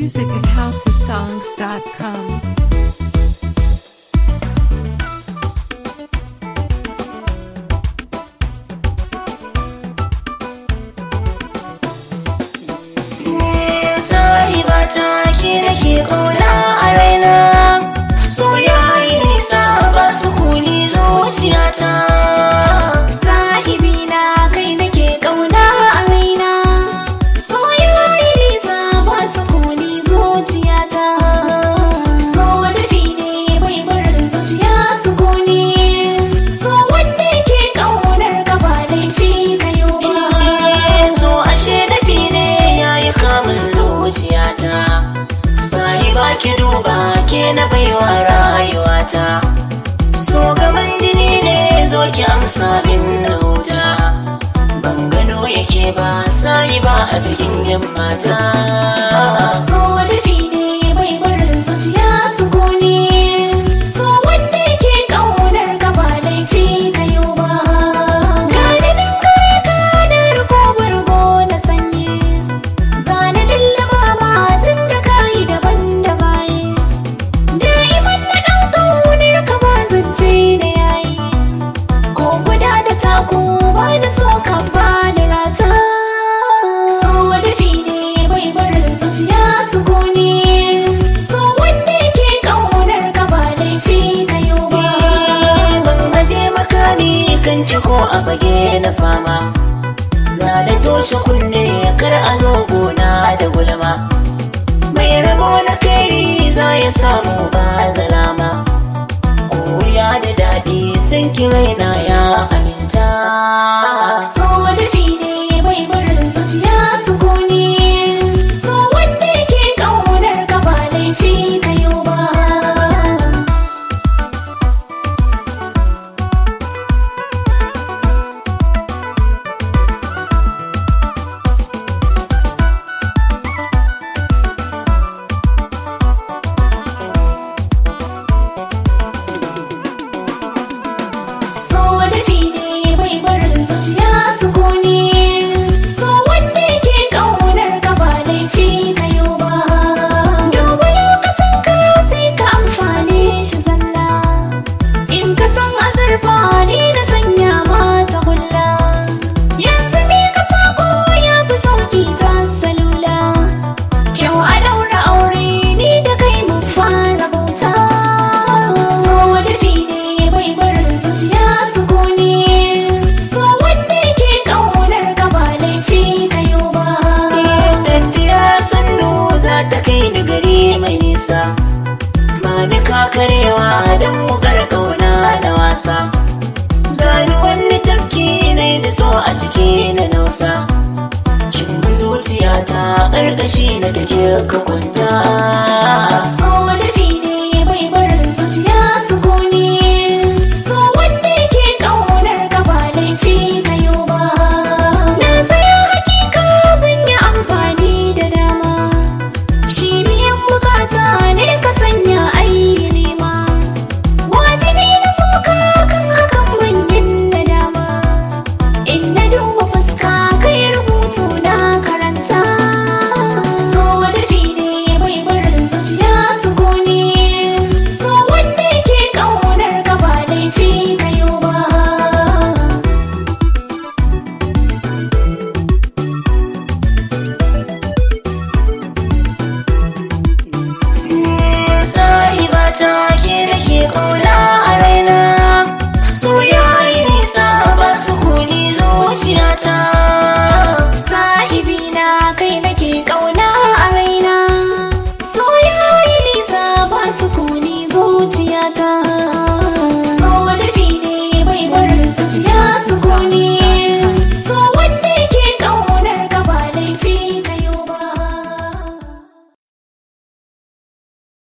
music at housesongs.com. sahiba ta ke da ke ƙauna a raina so ya yi nisa ba su kuni zuciyata sahibi na kai nake kauna a raina so yayi nisa ba su kuni zuciyata so dafi ne bai barin zuciya su kuni so wanda yake kaunar ka ba laifi kayo ba so ashe dafi ne ya yi kamun zuciyata sahiba ki duba ke na baiwa rayuwata so gaban jini ne zo ki amsa min na wuta ban gano yake ba sahiba a cikin yan mata so dafi ne bai barin zuciya su kuni so wanda yake kaunar ka ba laifi kayo ba gani nan kare ka da riko bargo na sanyi zane lallaba ma tun da kayi daban da bayi da'iman na ɗan ƙaunar ka ba zance da yayi ko guda da taku ba da so kan ba da rata so dafi ne bai barin zuciya su kone so wanda yake ƙaunar ka ba laifi kayo ba ban aje makami kan ki ko a fage na fama zane toshe kunne kar a zo gona da gulma mai rabo na kairi za ya samu ba zalama koya da daɗi san ki raina ya aminta so dafi ne bai barin zuciya su kone so wanda yake ƙaunar ka ba laifi kayo ba so dafi ne bai barin zuciya su kone so wanda yake ƙaunar ka ba laifi kayo ba duba lokacin ka sai ka amfane shi zalla in ka san azurfa ni na sanya mata hulla yanzu me ka sako ya fi sauki ta salula kyau a daura aure ni da kai mun fara bauta so dafi ne bai barin zuciya su kone so wanda yake ƙaunar ka ba laifi kayo ba tafiya sannu za ta kai ni gari mai nisa ba ni kakarewa don wukar kauna da wasa gani wani tafki na da so a ciki na nausa kin bi zuciyata ƙarƙashi na take ka kwanta so dafi ne bai barin zuciya su